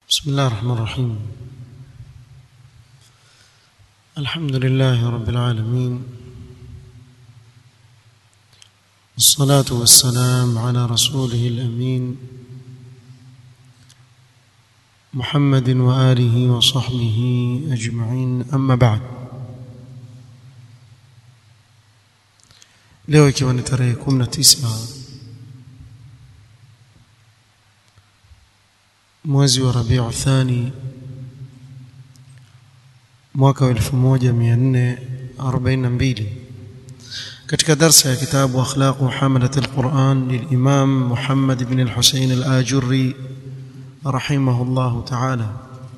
بسم الله الرحمن الرحيم الحمد لله رب العالمين والصلاة والسلام على رسوله الأمين محمد وآله وصحبه أجمعين أما بعد leo ikiwa ni tarehe 19 mwezi wa Rabiu Thani mwaka wa 1442 katika darsa ya kitabu akhlaqu hamalat alquran lilimam Muhammad ibn al-Husayn al-Ajurri rahimahullah ta'ala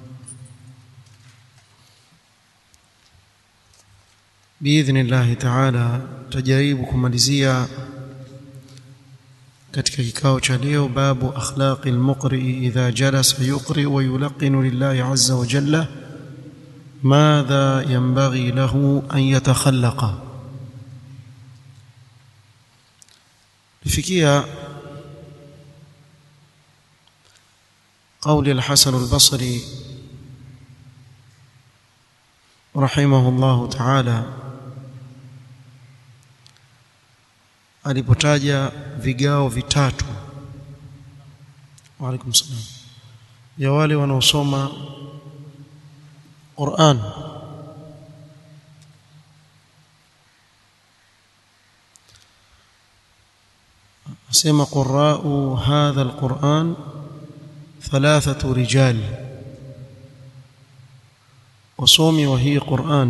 باذن الله تعالى tajaribu kumalizia katika kikao cha leo babu akhlaqi almuqri idha jalasa yuqri wa yulqinu lillahi azza wa jalla madha yanbaghi lahu an yatakhallaqa lifikia قول الحسن البصري رحمه الله تعالى alipotaja vigao vitatu waalaikum salam ya wale wanaosoma Qur'an asema qurra'u hadha alquran thalathatu rijal wasomi wa hii Qur'an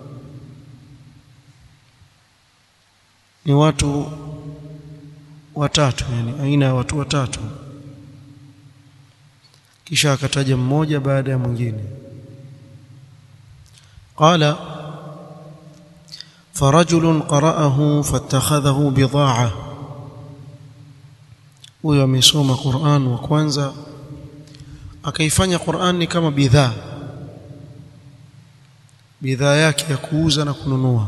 ni watu watatu yani aina ya watu watatu kisha akataja mmoja baada ya mwingine qala فرجل قرأه فاتخذه بضاعة huyo amesoma Qur'an wa kwanza akaifanya Qur'an ni kama bidhaa bidhaa yake ya kuuza na kununua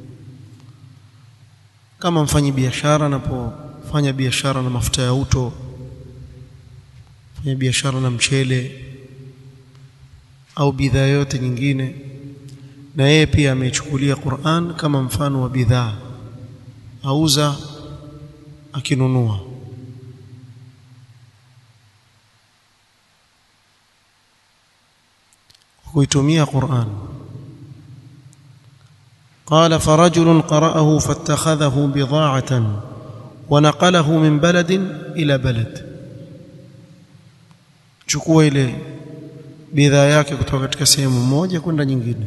kama mfanyi biashara anapofanya biashara na mafuta ya uto fanya biashara na mchele au bidhaa yote nyingine na yeye pia amechukulia Qur'an kama mfano wa bidhaa auza akinunua kuitumia Qur'an قال فرجل قرأه فاتخذه بضاعة ونقله من بلد إلى بلد chukua ile bidhaa yake kutoka katika sehemu moja kwenda nyingine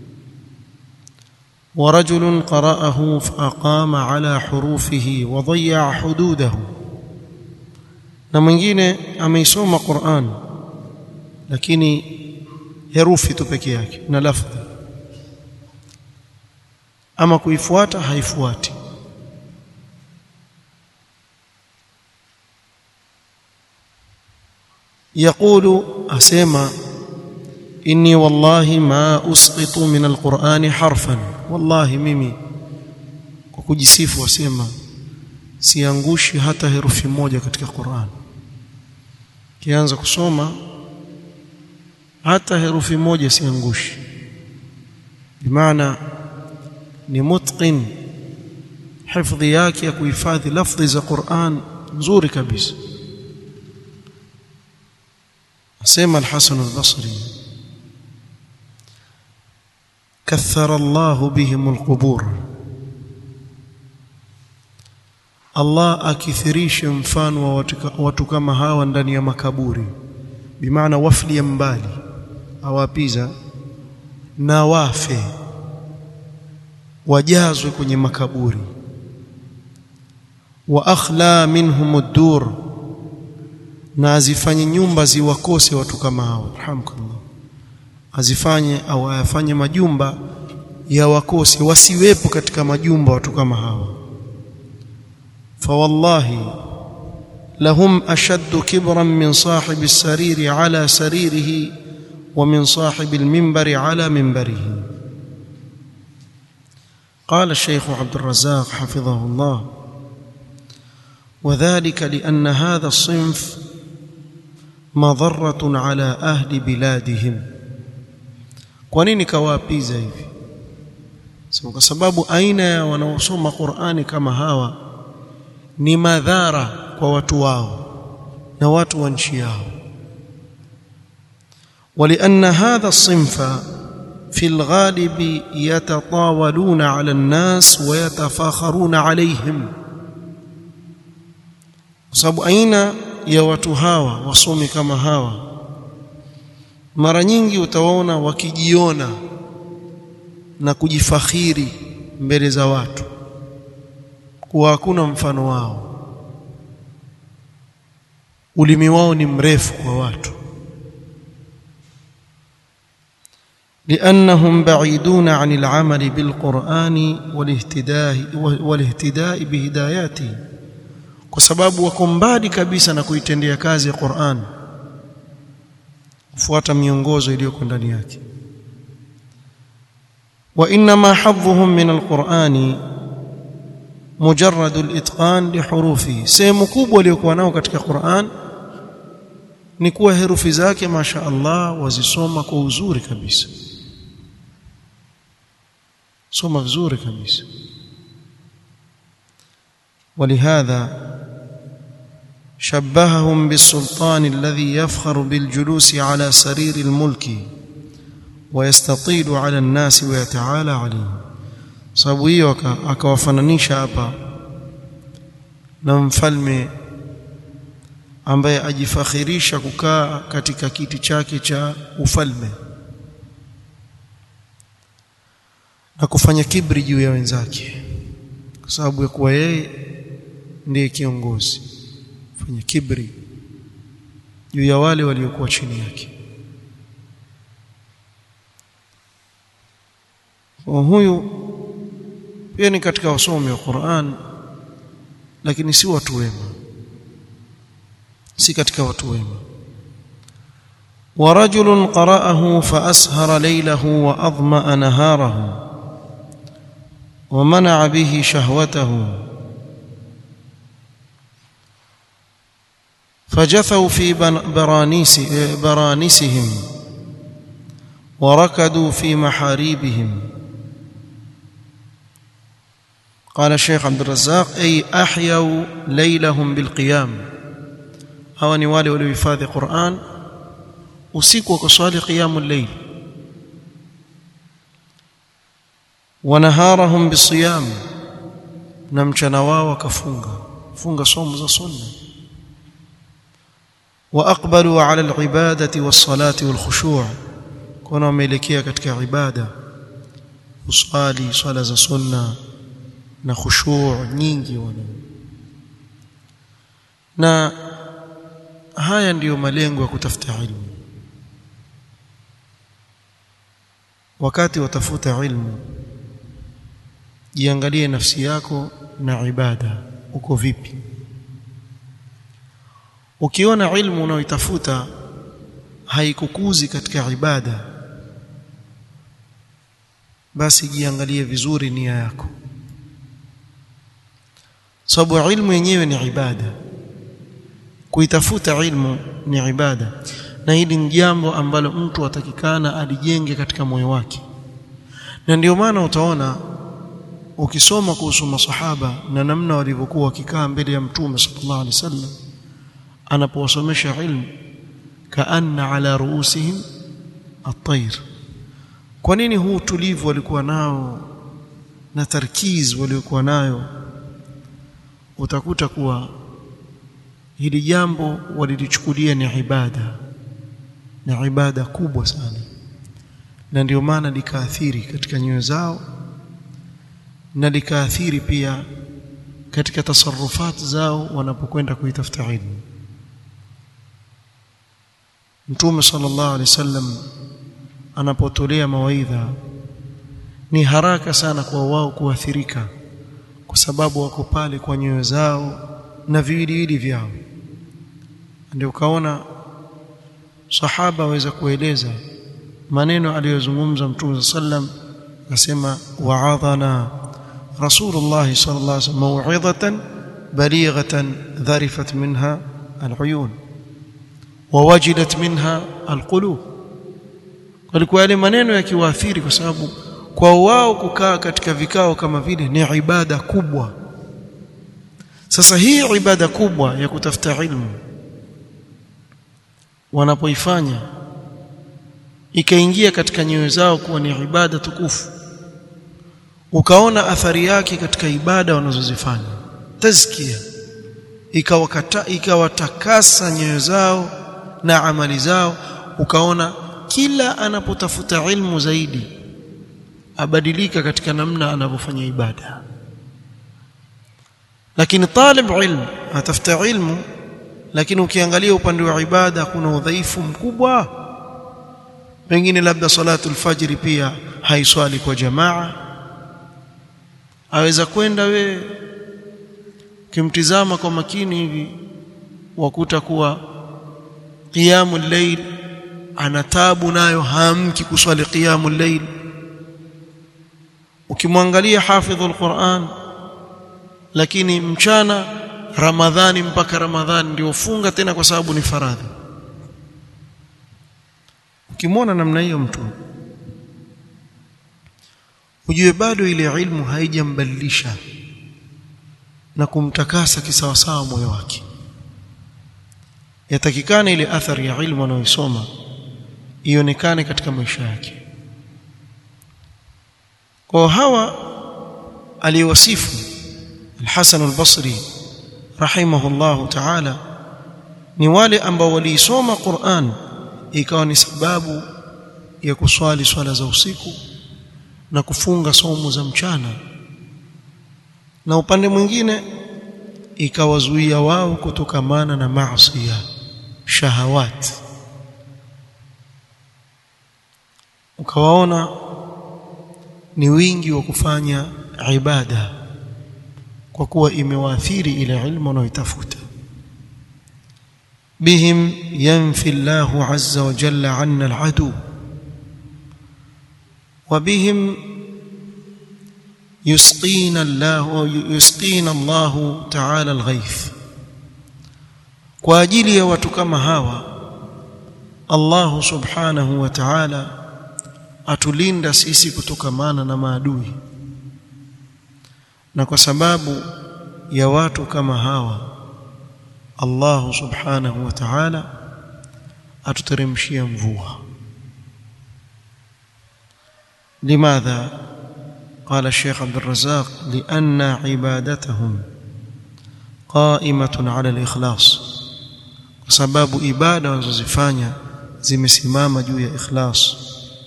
ورجل قرأه فأقام على حروفه وضيع حدوده na mwingine ameisoma Qur'an lakini herufi tu peke yake na lafdhi ama kuifuata haifuati يقول اسمع اني والله ما اسقط من القران حرفا والله mimi kwa kujisifu wasema siangushi hata herufi moja katika Qur'an kianza kusoma hata herufi moja siangushi bimaana ni mutqin hifdhi yake ya kuhifadhi lafdhi za Qur'an nzuri kabisa asema al-Hasan al-Basri kathara Allah bihim al-qubur Allah akithirishe mfano wa watu, watu kama hawa ndani ya makaburi bimaana wafli ya mbali awapiza na wafe wajazwe kwenye makaburi wa akhla minhum ad-dur na azifanye nyumba ziwakose watu kama hao alhamdulillah azifanye au ayafanye majumba ya wakose wasiwepo katika majumba watu kama hawa fa wallahi lahum ashaddu kibran min sahibi as-sariri ala saririhi wa min sahibi al-minbari ala minbarihi قال الشيخ عبد الرزاق حفظه الله وذلك لأن هذا الصنف madharatun ala ahli biladihim kwa nini kawaapiza hivi so, kwa sababu aina ya wanaosoma Qur'ani kama hawa ni madhara kwa watu wao na watu wa nchi yao ولأن هذا الصنف في الغالب يتطاولون على الناس ويتفاخرون عليهم sababu aina ya watu hawa wasomi kama hawa mara nyingi utawaona wakijiona na kujifakhiri mbele za watu kuwa hakuna mfano wao ulimi wao ni mrefu kwa watu لأنهم بعيدون عن العمل بالقرآن والاهتداء والاهتداء بهداياته kwa sababu wako mbali kabisa na kuitendea kazi ya Qur'an kufuata miongozo iliyoko ndani yake wa inma hadhuhum min alqur'ani mujarrad alitqan lihurufihi sehemu kubwa iliyokuwa nao katika Qur'an ni kuwa herufi zake masha Allah wazisoma kwa uzuri kabisa soma vizuri kabisa ولهذا شبههم بالسلطان الذي يفخر بالجلوس على سرير الملك ويستطيل على الناس ويتعالى عليهم sababu hiyo akawafananisha hapa na mfalme ambaye ajifakhirisha kukaa katika kiti chake cha ufalme na kufanya kibri juu ya wenzake kwa sababu ya kuwa yeye ndiye kiongozi fanya kibri juu ya wale waliokuwa chini yake kwa huyu pia ni katika wasomi wa Qur'an lakini si watu wema si katika watu wema ورجل قرأه فأسهر ليله وأظمأ نهاره ومنع به شهوته فجثوا في برانيس برانسهم وركدوا في محاريبهم قال الشيخ عبد الرزاق أي أحيوا ليلهم بالقيام هو نوالي ولوفاذ قرآن usiku wakaswali qiyamul layl wa naharahum bisiyam na mchana wao wakafunga funga somo za sunna wa aqbalu ala alibadati was-salati wal-khushu' kuna wameelekea katika ibada usali swala za sunna na khushu' nyingi wana na haya ndiyo malengo ya kutafuta ilmu wakati watafuta ilmu jiangalie nafsi yako na ibada uko vipi ukiona ilmu unaoitafuta haikukuzi katika ibada basi jiangalie vizuri nia yako sababu ilmu yenyewe ni ibada kuitafuta ilmu ni ibada na hili ni jambo ambalo mtu atakikana alijenge katika moyo wake na ndio maana utaona ukisoma kuhusu masahaba na namna walivyokuwa wakikaa mbele ya mtume sallallahu alaihi wasallam anapowasomesha ilmu kaanna ala ruusihim at-tayr kwa nini huu tulivu walikuwa nao na tarkiz waliokuwa nayo utakuta kuwa hili jambo walilichukulia ni ibada na ibada kubwa sana na ndio maana likaathiri katika nyoyo zao na likaathiri pia katika tasarufat zao wanapokwenda kuitafuta ilmu Mtume sallallahu alaihi wasallam anapotolea mawaidha ni haraka sana kwa wao kuathirika kwa sababu wako pale kwa nyoyo zao na viwiliwili vyao ndio ukaona sahaba aweza kueleza maneno aliyozungumza Mtume sallam akasema wa'adhana Rasulullah sallallahu alaihi wasallam mau'izatan balighatan dharifat minha al'uyun wawajidat minha alqulub walikuwa yale maneno yakiwaathiri kwa sababu kwa wao kukaa katika vikao kama vile ni ibada kubwa sasa hii ibada kubwa ya kutafuta ilmu wanapoifanya ikaingia katika nyoyo zao kuwa ni ibada tukufu ukaona athari yake katika ibada wanazozifanya tazkia ikawakata ikawatakasa nyoyo zao na amali zao ukaona kila anapotafuta ilmu zaidi abadilika katika namna anavyofanya ibada lakini talib ilmu atafuta ilmu lakini ukiangalia upande wa ibada kuna udhaifu mkubwa pengine labda salatu alfajiri pia haiswali kwa jamaa aweza kwenda we kimtizama kwa makini hivi wakuta kuwa qiyamul layl ana tabu nayo hamki kuswali qiyamul layl ukimwangalia hafidhul Qur'an lakini mchana Ramadhani mpaka Ramadhani ndio funga tena kwa sababu ni faradhi ukimwona namna hiyo mtu ujue bado ile ilmu haijambadilisha na kumtakasa kisawasawa moyo wake yatakikana ile athari ya ilmu anayoisoma ionekane katika maisha yake kwa hawa aliyowasifu al-Hasan al-Basri rahimahullahu ta'ala ni wale ambao waliisoma Qur'an ikawa ni sababu ya kuswali swala za usiku na kufunga somo za mchana na upande mwingine ikawazuia wao kutokamana na maasi shahawat ukawaona ni wingi wa kufanya ibada kwa kuwa imewaathiri ile ilmu wanayotafuta bihim yanfi Allahu azza wa jalla anna al-adu wa bihim يسقينا الله يسقينا الله تعالى الغيث kwa ajili ya watu kama hawa Allah subhanahu wa ta'ala atulinda sisi kutokamana na maadui na kwa sababu ya watu kama hawa Allah subhanahu wa ta'ala atuteremshia mvua limadha قال الشيخ عبد الرزاق لأن عبادتهم قائمة على الإخلاص وسبب إبادة وزفانيا zimesimama juu ya ikhlas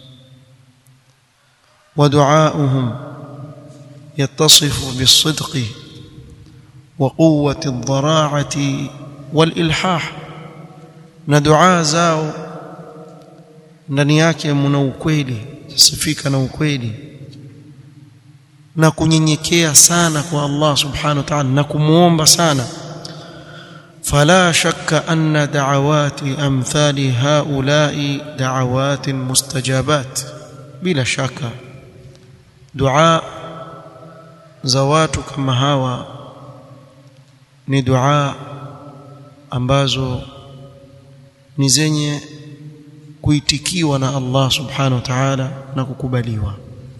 ودعاؤهم يتصف بالصدق وقوة الضراعة والإلحاح na dua zao ndani yake mna ukweli sifika na ukweli na kunyenyekea sana kwa Allah subhanahu wa ta'ala na kumuomba sana فلا شك أن دعوات أمثال هؤلاء دعوات مستجابات بلا شك دعاء زوات كما هوا ni dua ambazo ni zenye kuitikiwa na Allah subhanahu wa ta'ala na kukubaliwa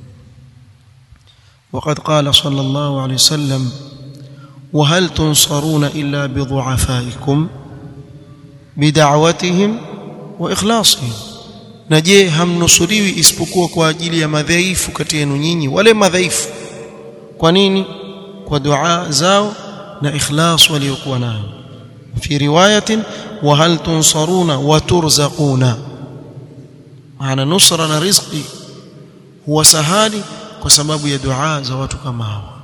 وقد قال صلى الله عليه وسلم وهل تنصرون إلا بضعفائكم بدعوتهم وإخلاصهم نجي هم نصريwi isipokuwa kwa ajili ya madhaifu kati yenu nyinyi wale madhaifu kwa nini kwa dua zao na ikhlas waliokuwa nayo fi riwayatin wa hal tunsaruna wa turzaquna maana nusra na rizqi huwa sahali kwa sababu ya dua za watu kama hawa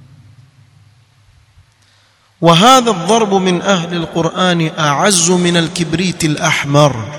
وهذا الضرب من أهل القرآن أعز من الكبريت الأحمر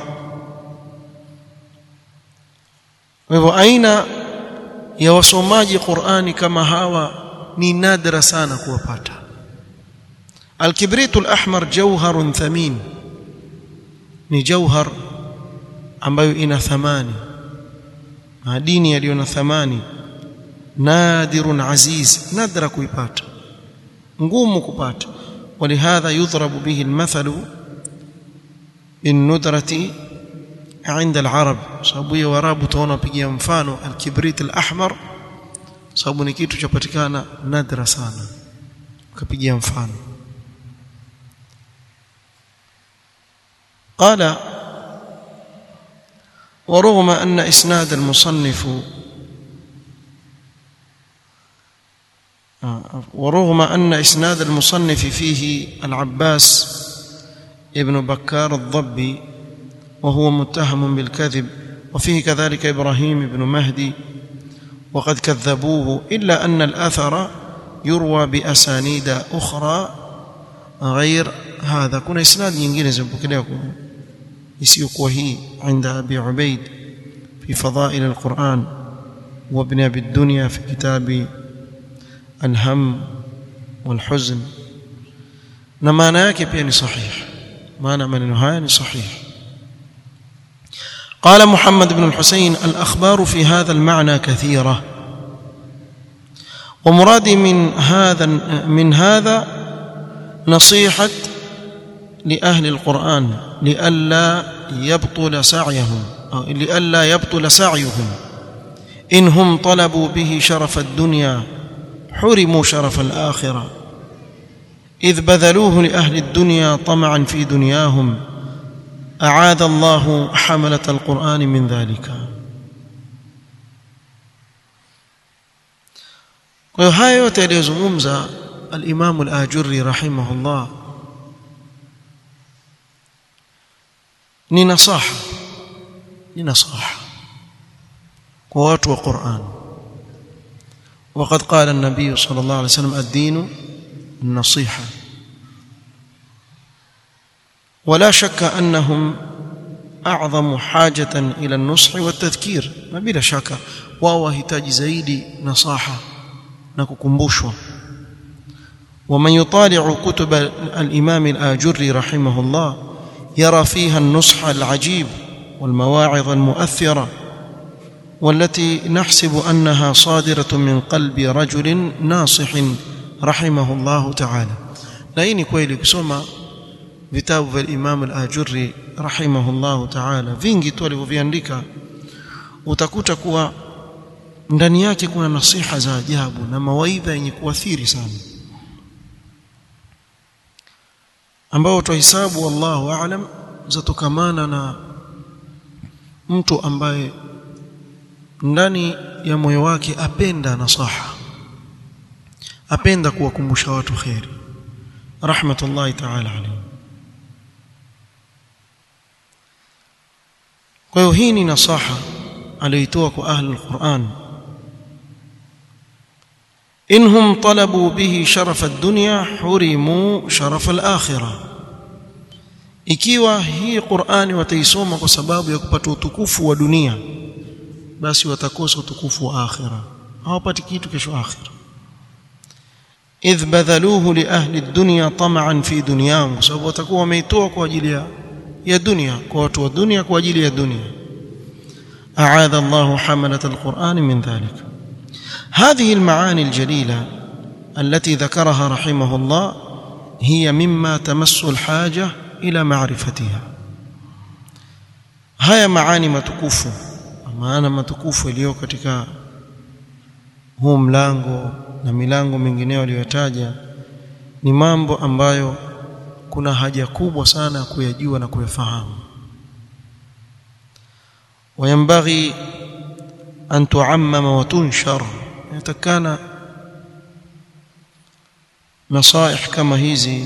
وهو أين ya wasomaji Qur'ani kama hawa ni nadra sana kuwapata Al-kibritu al-ahmar jawharun thamin ni jawhar ambayo ina thamani madini yaliyo na thamani nadirun aziz nadra kuipata ngumu kupata ولهذا يضرب به المثل الندرة عند العرب sababu ya warabu tuona pigia mfano alkibrit alahmar sababu ni kitu chapatikana nadra sana ukapigia mfano قال ورغم أن إسناد المصنف ورغم أن إسناد المصنف فيه العباس ابن بكار الضبي وهو متهم بالكذب وفيه كذلك إبراهيم بن مهدي وقد كذبوه إلا أن الأثر يروى بأسانيد أخرى غير هذا كنا إسناد ينجين زنبكليكم يسيق وهي عند أبي عبيد في فضائل القرآن وابن أبي الدنيا في كتاب الهم والحزن na maana yake pia ni sahih maana maneno haya ni sahih قال محمد بن الحسين الأخبار في هذا المعنى كثيرة ومرادي من هذا من هذا نصيحة لأهل القرآن لئلا يبطل سعيهم أو لئلا يبطل سعيهم إن هم طلبوا به شرف الدنيا حرموا شرف الآخرة إذ بذلوه لأهل الدنيا طمعا في دنياهم أعاذ الله حملة القرآن من ذلك kwa hiyo haya yote aliyozungumza alimamu al-ajurri rahimahullah ni nasaha ni nasaha kwa watu wa Qur'an وقد قال النبي صلى الله عليه وسلم الدين النصيحة ولا شك أنهم أعظم حاجة إلى النصح والتذكير ما بلا شك وهو هتاج زيد نصاحة نككمبوشوا ومن يطالع كتب الإمام الآجري رحمه الله يرى فيها النصح العجيب والمواعظ المؤثرة والتي نحسب أنها صادرة من قلب رجل ناصح رحمه الله تعالى لأني كويلي كسوما vitabu vya Imam al-Ajurri rahimahullahu ta'ala vingi tu alivyoviandika utakuta kuwa ndani yake kuna nasiha za ajabu na mawaidha yenye kuathiri sana ambao tuhesabu wallahu aalam zatokamana na mtu ambaye ndani ya moyo wake apenda nasaha apenda kuwakumbusha watu khairi rahmatullahi ta'ala alayhi kwa hiyo hii ni nasaha aliyoitoa kwa ahli alquran inhum talabu bihi sharafa ad-dunya hurimu sharafa al-akhirah ikiwa hii Qur'ani wataisoma kwa sababu ya kupata utukufu wa dunia basi watakosa utukufu wa akhira hawapati kitu kesho akhira idh badhaluhu li ahli ad-dunya tama'an fi dunyahum sababu watakuwa wameitoa kwa ajili ya ya dunia kwa watu wa dunia kwa ajili ya dunia أعاذ الله حملة القرآن من ذلك هذه المعاني الجليلة التي ذكرها رحمه الله هي مما تمس الحاجة إلى معرفتها هيا معاني matukufu maana matukufu iliyo katika huu mlango na milango mingineyo aliyotaja ni mambo ambayo kuna haja kubwa sana kuyajua na kuyafahamu وينبغي أن تعمم وتنشر يتكان نصائح كما hizi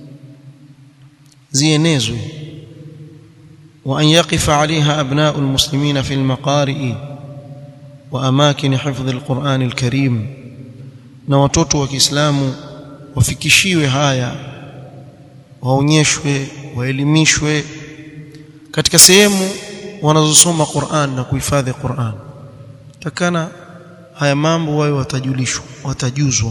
zienezwe وأن يقف عليها أبناء المسلمين في المقارئ وأماكن حفظ القرآن الكريم na watoto wa Kiislamu wafikishiwe haya waonyeshwe waelimishwe katika sehemu wanazosoma Qur'an na kuhifadhi Qur'an takana haya mambo wao watajulishwa watajuzwa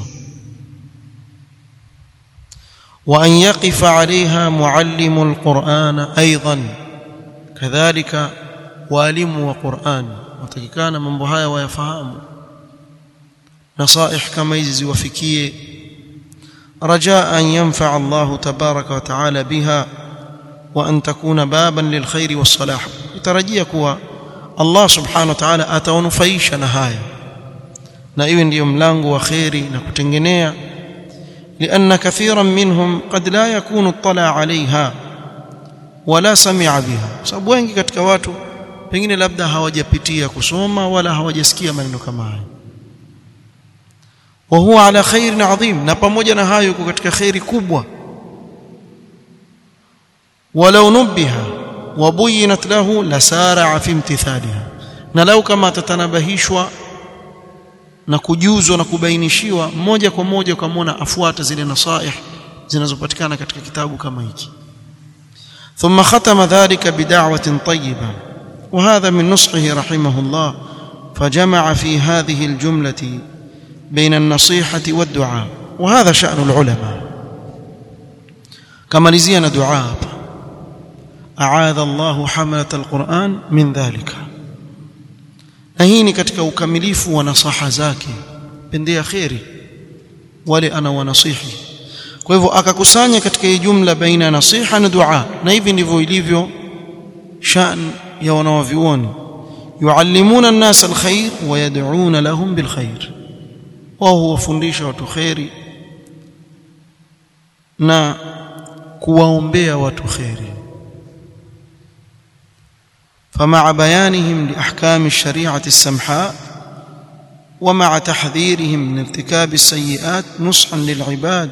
wa an yaqifa 'alayha muallimu alquran aidan kadhalika walimu wa Qur'an watakikana mambo haya wayafahamu nasaih kama hizi ziwafikie رجاء أن ينفع الله تبارك وتعالى بها wa an takuna baban lilkhairi wassalah utarajia kuwa Allah subhanahu wa ta'ala atawanufaisha na haya na iwe ndiyo mlango wa khairi na kutengenea لأن كثيرا منهم قد لا يكون اطلع عليها ولا سمع بها sababu wengi katika watu pengine labda hawajapitia kusoma wala hawajasikia maneno kama haya wa huwa ala khairin adhim na pamoja na hayo yuko katika khairi kubwa walau nubiha wabuyinat lahu lasara fi imtithaliha na lau kama atatanabahishwa na kujuzwa na kubainishiwa moja kwa moja ukamwona afuata zile nasaih zinazopatikana katika kitabu kama hiki ثم ختم ذلك بدعوة طيبة وهذا من نصحه رحمه الله فجمع في هذه الجملة بين النصيحة والدعاء وهذا شأن العلماء كما لزينا دعاء أعاذ الله حملة القرآن من ذلك na hii ni katika ukamilifu wa nasaha zake pendea kheri wale ana wanasihi kwa hivyo akakusanya katika hii jumla baina ya nasiha na dua na hivi ndivyo ilivyo shan ya wanawavyuoni yuallimuna an-nas al-khair wa yad'una lahum bil khair wao huwafundisha watu kheri na kuwaombea watu kheri فمع بيانهم لاحكام الشريعه السمحاء ومع تحذيرهم من ارتكاب السيئات نصحا للعباد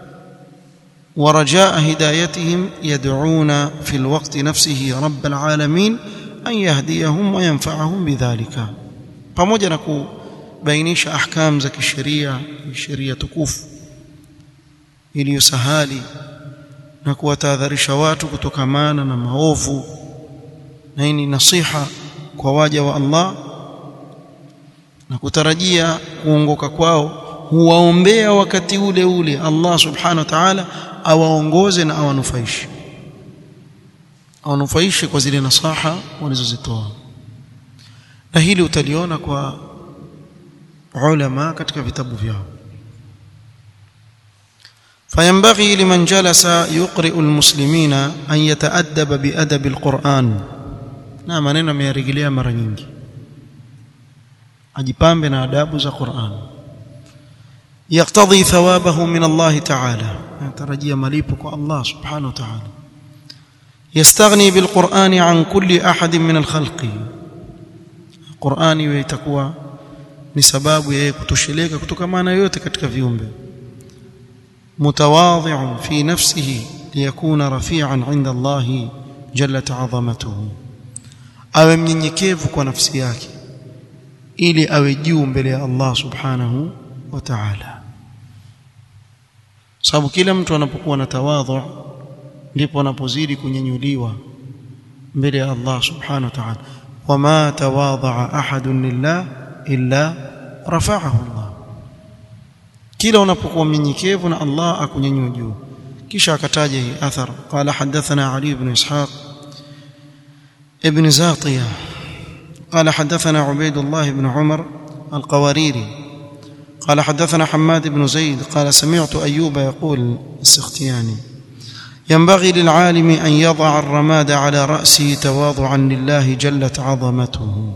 ورجاء هدايتهم يدعون في الوقت نفسه رب العالمين ان يهديهم وينفعهم بذلك pamoja na kubainisha ahkam za kisheria sheria tukufu iliyosahali na kuwatahadharisha watu kutokamana na maovu na hii ni nasiha kwa waja wa Allah na kutarajia kuongoka kwao huwaombea wakati ule ule Allah subhanahu wa ta'ala awaongoze na awanufaishe awanufaishe kwa zile nasaha walizozitoa na hili utaliona kwa ulama katika vitabu vyao فينبغي لمن جلس يقرئ المسلمين أن يتأدب بأدب القرآن na maneno ameyarejelea mara nyingi ajipambe na adabu za Qur'an yaktadhi thawabahu min Allah ta'ala natarajia malipo kwa Allah subhanahu wa ta'ala yastaghni bil Qur'ani an kulli ahad min al khalqi Qur'ani iwe itakuwa ni sababu yeye kutosheleka kutokamana yote katika viumbe mutawadhi'un fi nafsihi liyakuna rafi'an 'inda Allah jallat 'azamatuhu awe mnyenyekevu kwa nafsi yake ili awe juu mbele ya Allah subhanahu wa ta'ala sababu kila mtu anapokuwa na tawadhu ndipo anapozidi kunyenyuliwa mbele ya Allah subhanahu wa ta'ala wama tawadha ahadun lillah illa rafa'ahu Allah kila unapokuwa mnyenyekevu na Allah akunyanyua juu kisha akataja hii athar qala hadathana ali ibn ishaq ابن زاطية قال حدثنا عبيد الله بن عمر القواريري قال حدثنا حماد بن زيد قال سمعت أيوب يقول السختياني ينبغي للعالم أن يضع الرماد على رأسه تواضعا لله جلت عظمته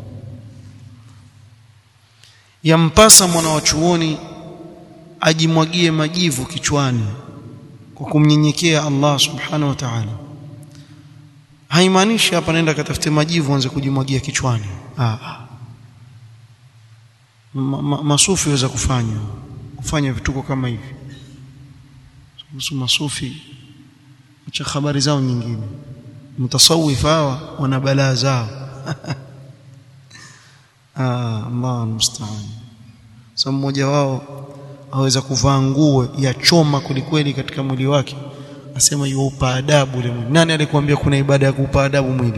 yampasa mwanawachuoni ajimwagie majivu kichwani kwa kumnyenyekea Allah subhanahu wa ta'ala haimaanishi hapa nenda katafute majivu anze kujimwagia kichwani ah ma, ma, masufi waweza kufanya kufanya vituko kama hivi kuhusu masufi acha habari zao nyingine mtasawif hawa wana balaa zao ah Allah musta'an sasa mmoja wao aweza kuvaa nguo ya choma kulikweli katika mwili wake asema yuupa adabu ile mwili nani alikwambia kuna ibada ya kuupa adabu mwili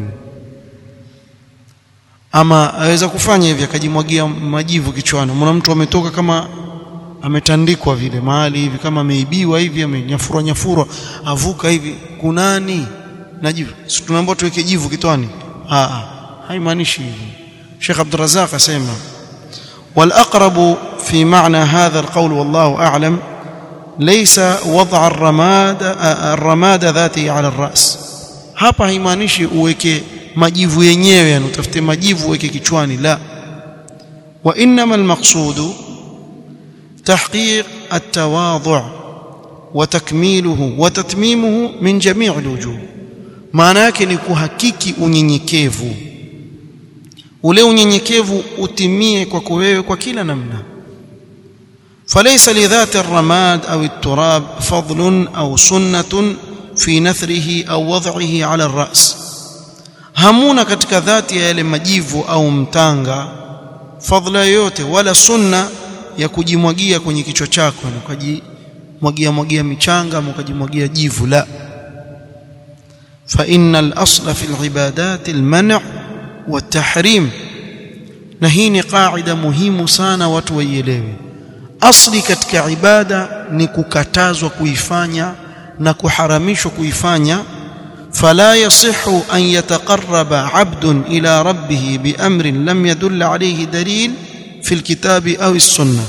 ama aweza kufanya hivi akajimwagia majivu kichwani mwana mtu ametoka kama ametandikwa vile mahali hivi kama ameibiwa hivi amenyafurwa nyafurwa avuka hivi kunani na jivu si tunaambiwa tuweke jivu kitwani ah haimaanishi hivi Sheikh Abdul Razzaq asema wal aqrabu fi ma'na hadha alqawl wallahu a'lam ليس وضع الرماد الرماد ذاته على الرأس hapa haimaanishi uweke majivu yenyewe yani utafute majivu uweke kichwani la wa innama almaqsudu tahqiq at-tawadhu' wa takmiluhu wa tatmimuhu min jami' alwujuh maana yake ni kuhakiki unyenyekevu ule unyenyekevu utimie kwako wewe kwa kila namna فليس لذات الرماد أو التراب فضل أو سنة في نثره أو وضعه على الرأس hamuna katika dhati ya yale majivu au mtanga fadhila yoyote wala sunna ya kujimwagia kwenye kichwa chako na ukajimwagia mwagia michanga au ukajimwagia jivu la fa innal asla fil ibadat al man' wa tahrim na hii ni qaida muhimu sana watu waielewe asli katika ibada ni kukatazwa kuifanya na kuharamishwa kuifanya فلا يصح أن يتقرب عبد إلى ربه بأمر لم يدل عليه دليل في الكتاب أو السنة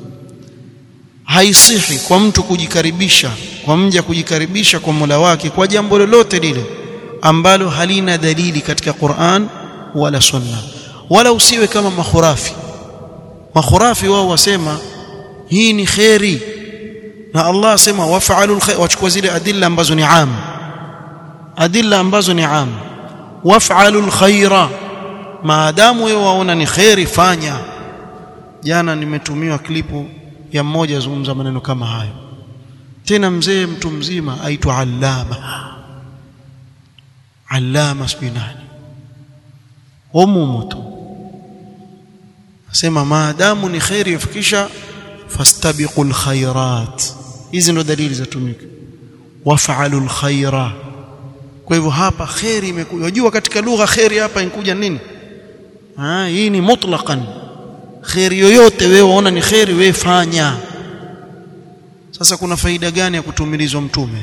haisihi kwa mtu kujikaribisha kwa mja kujikaribisha kwa Mola wake kwa jambo lolote lile ambalo halina dalili katika Qur'an wala Sunna wala usiwe kama makhurafi makhurafi wao wasema hii ni khairi na Allah asema waf'alul khair wachukua zile adilla ambazo ni am adilla ambazo ni am waf'alul khaira maadamu wewe waona ni khairi fanya jana nimetumiwa klipu ya mmoja azungumza maneno kama hayo tena mzee mtu mzima aitwa allama allama spinani umumu tu asema maadamu ni khairi yafikisha fastabiqul khairat hizi ndo dalili zatumika waf'alul khaira kwa hivyo hapa khairi imekuja unajua katika lugha khairi hapa inkuja nini ah hii ni mutlaqan khairi yoyote wewe waona ni khairi wewe fanya sasa kuna faida gani ya kutumilizwa mtume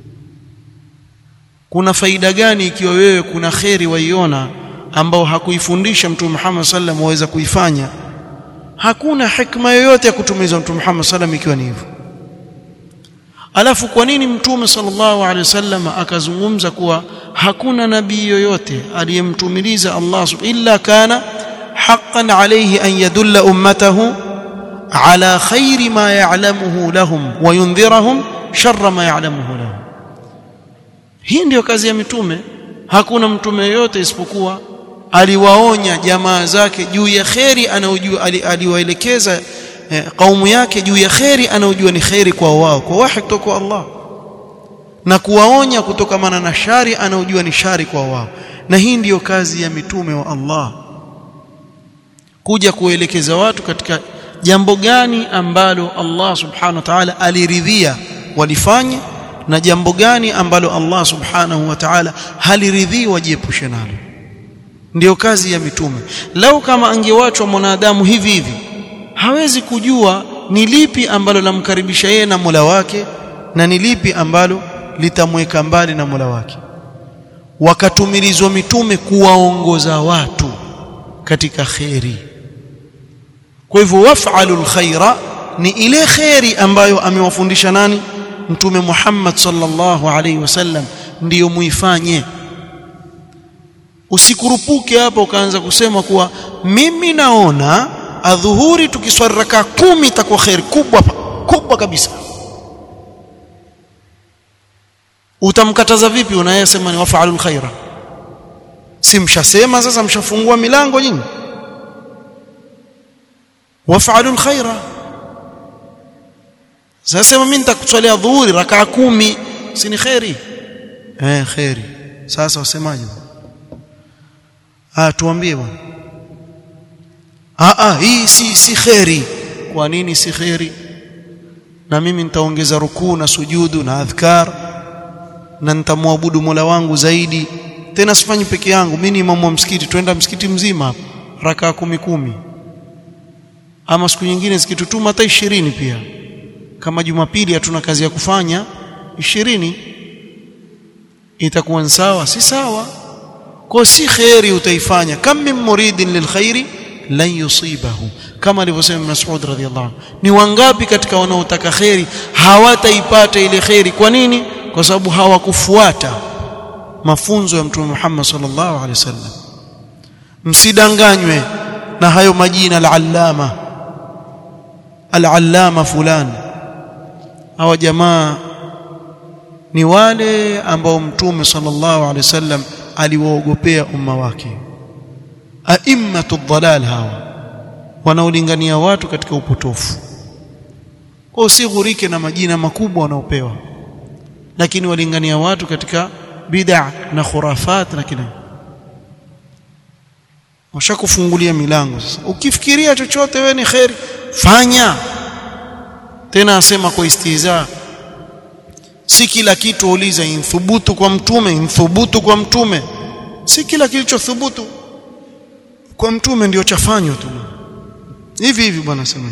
kuna faida gani ikiwa wewe kuna khairi waiona ambao hakuifundisha mtume Muhammad sallam waweza kuifanya hakuna hikma yoyote ya kutumilizwa mtume Muhammad sallam ikiwa ni hivyo alafu kwa nini mtume sallallahu alaihi wasallam akazungumza kuwa hakuna nabii yoyote aliyemtumiliza Allah illa kana haqqan alayhi an yadulla ummatahu ala khairi ma ya'lamuhu lahum wa yundhirahum sharra ma ya'lamuhu lahum hii ndiyo kazi ya mitume hakuna mtume yoyote isipokuwa aliwaonya jamaa zake juu ya kheri anayojua aliwaelekeza eh, kaumu yake juu ya kheri anayojua ni kheri kwa wao kwa wahi kutoka kwa Allah na kuwaonya kutokamana na shari anayojua ni shari kwa wao na hii ndiyo kazi ya mitume wa Allah kuja kuelekeza watu katika jambo gani ambalo Allah subhanahu wa ta'ala aliridhia walifanye na jambo gani ambalo Allah subhanahu wa ta'ala haliridhii wajiepushe nalo ndiyo kazi ya mitume lau kama angewachwa mwanadamu hivi hivi hawezi kujua ni lipi ambalo lamkaribisha yeye na Mola wake na ni lipi ambalo litamweka mbali na Mola wake wakatumilizwa mitume kuwaongoza watu katika kheri kwa hivyo waf'alul khaira ni ile kheri ambayo amewafundisha nani mtume Muhammad sallallahu alaihi wasallam ndiyo muifanye usikurupuke hapa ukaanza kusema kuwa mimi naona adhuhuri tukiswali raka kumi itakuwa khair kubwa kubwa kabisa utamkataza vipi unayesema ni wafaalul khaira si mshasema sasa mshafungua milango nyinyi wafaalul khaira sasa mimi nitakuswalia dhuhuri raka kumi si ni khairi eh khairi sasa wasemaje ah tuambie bwana ah ah hii si si khairi kwa nini si khairi na mimi nitaongeza rukuu na sujudu na adhkar na nitamwabudu Mola wangu zaidi tena sifanyi peke yangu mimi ni imamu wa msikiti twenda msikiti mzima hapa raka kumi kumi ama siku nyingine zikitutuma hata ishirini pia kama Jumapili hatuna kazi ya kufanya ishirini itakuwa sawa si sawa kwa si khairi utaifanya kam min muridin lilkhairi lan yusibahu kama alivyosema Mas'ud radhiyallahu anhu ni wangapi katika wanaotaka khairi hawataipata ile khairi kwa nini kwa sababu hawakufuata mafunzo ya mtume Muhammad sallallahu alaihi wasallam msidanganywe na hayo majina al-allama al-allama fulani hawa jamaa ni wale ambao mtume sallallahu alaihi wasallam aliwaogopea umma wake aimmatu dhalal hawa wanaolingania watu katika upotofu kwa usighurike na majina makubwa wanaopewa lakini walingania watu katika bid'a na khurafat na kile washakufungulia milango sasa ukifikiria chochote wewe ni khairi fanya tena asema kwa istiza si kila kitu uliza inthubutu kwa mtume inthubutu kwa mtume si kila kilichothubutu kwa mtume ndio chafanywa tu hivi hivi bwana sema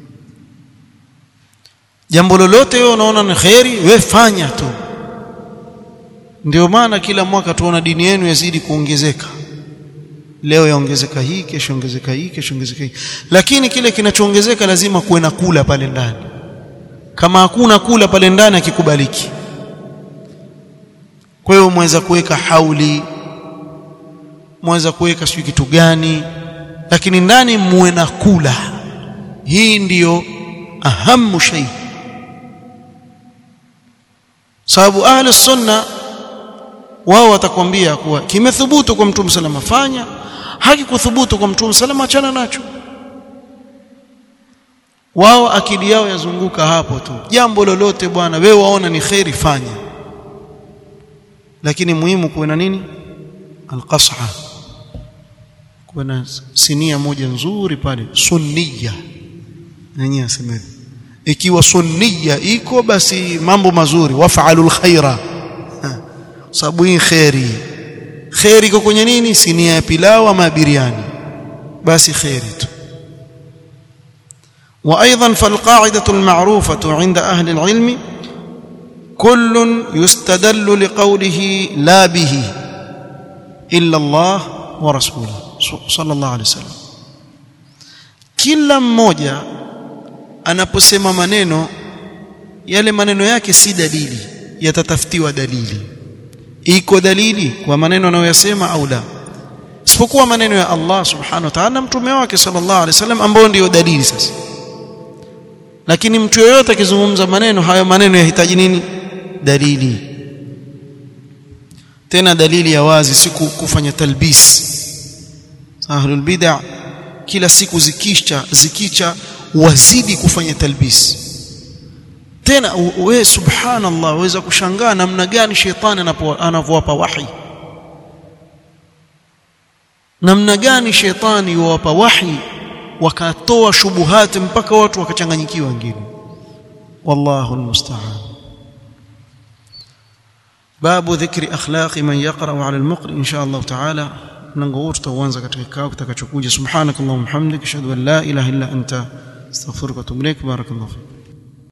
jambo lolote wewe unaona ni khairi wewe fanya tu ndio maana kila mwaka tuona dini yenu yazidi kuongezeka leo yaongezeka hii kesho ongezeka hii kesho ongezeka hii lakini kile kinachoongezeka lazima kuwe na kula pale ndani kama hakuna kula pale ndani akikubaliki kwa hiyo mweza kuweka hauli mweza kuweka sijui kitu gani lakini ndani muwe na kula hii ndiyo ahamu shay sababu ahli sunna wao watakwambia kuwa kimethubutu kwa mtume salama fanya hakikuthubutu kwa mtume salama achana nacho wao akili yao yazunguka hapo tu jambo lolote bwana wewe waona ni khairi fanya lakini muhimu kuwe na nini alqas'a kuwe na sinia moja nzuri pale sunniya nenyewe aseme ikiwa sunniya iko basi mambo mazuri waf'alul khaira sababu hii khairi khairi iko kwenye nini sinia ya pilau ama biriani basi khairi tu وايضا فالقاعده المعروفه عند اهل العلم كل يستدل لقوله لا به الا الله ورسوله صلى الله عليه وسلم kila mmoja anaposema maneno yale maneno yake si dalili yatatafutiwa dalili iko dalili kwa maneno anayoyasema au la isipokuwa maneno ya Allah subhanahu wa ta'ala mtume wake sallallahu alaihi wasallam ambao ndio dalili sasa lakini mtu yeyote akizungumza maneno hayo maneno yahitaji nini dalili tena dalili ya wazi si kufanya talbis ahlul bid'ah kila siku zikisha zikicha wazidi kufanya talbis tena wewe subhanallah waweza kushangaa namna gani shetani anavyowapa wahi namna gani shetani yuwapa wahi wakatoa shubuhati mpaka watu wakachanganyikiwa wengine wallahu almusta'an babu dhikri akhlaqi man yaqra ala almuqri insha Allah ta'ala mlango huu tutaanza katika kikao kitakachokuja subhanakallahumma hamdika ashhadu an la ilaha illa anta astaghfiruka wa atubu ilaik barakallahu fik